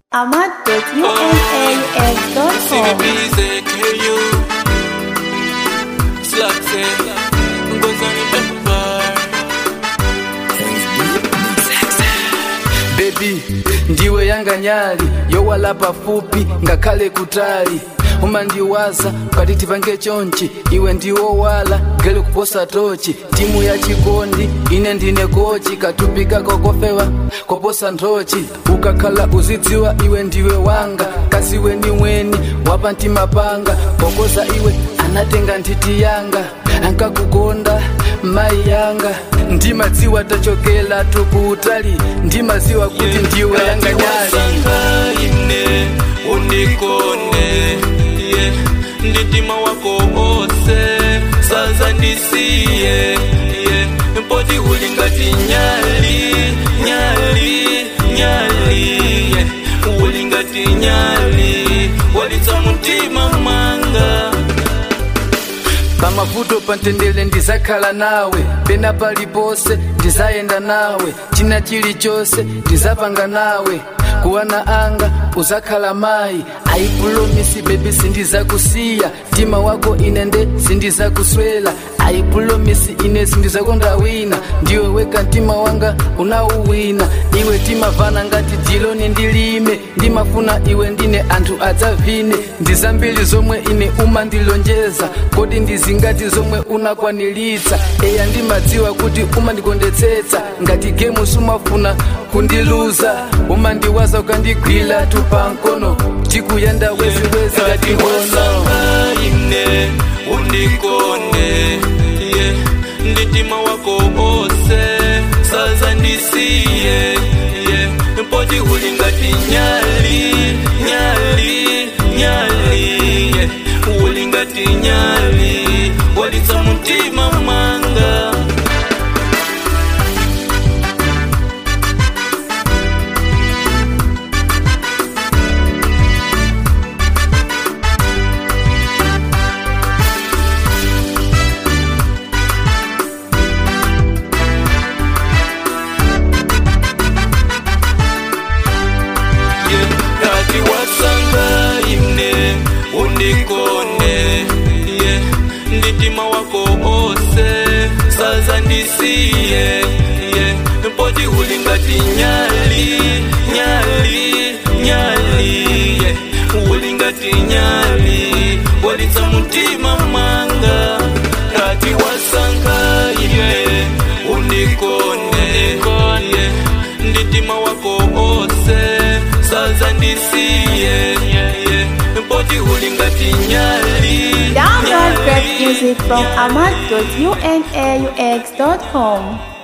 ahmad.unaaf.com CBBZ, KU, Slugsy, Ngozani Pepper. bebi ndiwe yanga nyali yowala pafupi ngakhale kutali umandiwaza ukati tipange chonchi iwe ndiwo wala gele kuposa tochi timu ya chikondi ine ndine kochi katupi kako kofewa koposa nthochi ukakhala uzidziwa iwe ndiwe wanga kasiwe ni mweni wapa ntimapanga kokoza iwe anatenga nthiti yanga ankakukonda mai yanga ndimadziwa tachokela tukutali ndimadziwa kuti ndiwe yanga nyali Wasanga ine unikone yeah. nditima wako ose saza ndisiye yeah. mpoti ulingati nyali nyali nyali yeah. ulingati nyali walitsa mutima mwanga pamavuto pantendele ndizakhala nawe pena palipose ndizayenda nawe china chilichonse ndizapanga nawe kuwana anga uzakhala mayi aipulomisi bebi sindizakusiya mtima wako ine nde sindizakuswela aipulomisi ine sindizakonda wina ndiwe weka mtima wanga unauwina iwe timavana ngati diloni ndilime ndimafuna iwe ndine anthu adzavine ndizambiri zomwe ine umandilonjeza kodi ndizingati zomwe unakwanilitsa eya ndimadziwa kuti umandikondetsetsa ngati gemu sumafuna kundiluza umandiwaza ukandigwira tupankono tikuyenda weziwezi ngati ngono wasanga ine unikone yeah. nditima wako ose saza ndisiye yeah. mpoti ulingati nyali nyali nyali yeah. ulingati nyali walitsa mutima mwanga yeah. kati wasanga ine unikone yeah. nditima wako ose saza ndisiye yeah. mpoti ulingati nyali nyali nyali yeah. ulingati nyali walitsa mutima mwanga kati wasanga ine unikone yeah. nditima wako ose saza ndisiye yeah. mpoti ulingati nyali Download great nyali, music from nyali. ahmad.unaaf.com